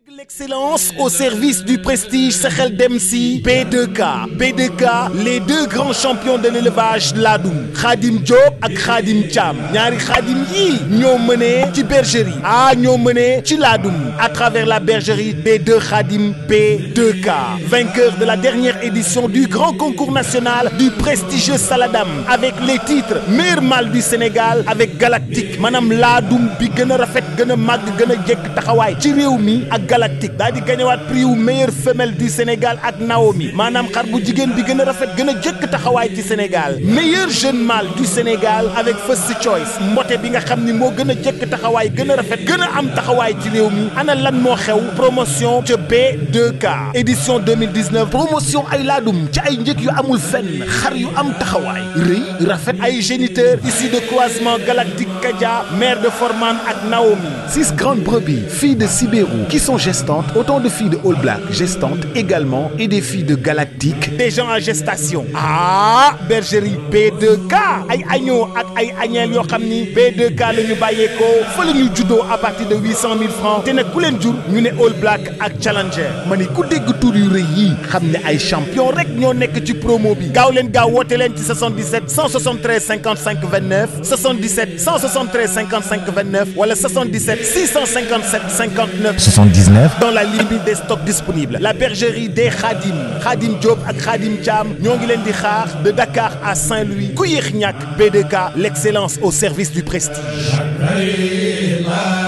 L'excellence au service du prestige Sahel Demsi B2K B2K les deux grands champions de l'élevage Ladoum Khadim Diop ak Khadim Thiam ñaari Khadim yii ñoo mënee ci bergerie ah ñoo mënee ci Ladoum à travers la bergerie des deux Khadim B2K vainqueur de la dernière édition du grand concours national du prestigieux Saladam avec les titres meilleur mâle du Sénégal avec Galactique maanaam Ladoum bi gën a rafet gën a màgg gën a jekk taxawaay ci réew mi ak Galactique daal di gañewaat prix wu meilleure femelle du Sénégal ak Naomi maanaam xar bu jigéen bi gën a rafet gën a jëkk taxawaay ci Sénégal meilleur jeune mâle du Sénégal avec First Choice mbote bi nga xam ni moo gën a jëkk taxawaay gën a rafet gën a am taxawaay ci réew mi ana lan moo xew promotion ca B2K édition 2019 promotion ay laadum ci ay njëg yu amul fenn xar yu am taxawaay rëy rafet ay géniteurs issus de croisement Galactique Kadia mère de Forman ak Naomi six grandes brebis filles de Sibérou qui sont gestantes autant de filles de All Black gestantes également et des filles de Galactique des gens en gestation ah bergerie B2K ay agneaux ak ay agnelles yoo xam ni B2K la ñu bàyyeekoo fa la ñu juddoo à partir de huit cent mille francs te nag ku leen jur ñu ne All Black ak Challenger ma ni ku dégg tur yu rëy yii xam ne ay champion rek ñoo nekk ci promo bi gaaw leen gaaw woote leen ci 77 173 55 29 77 173 55 29 wala 77 657 59 79 dans la limite des stocks disponibles la bergerie des Khadim Khadim Diop ak Khadim Thiam ñoo ngi leen di xaar de Dakar à Saint-Louis ku yéex ñàkk B2K l'excellence au service du prestige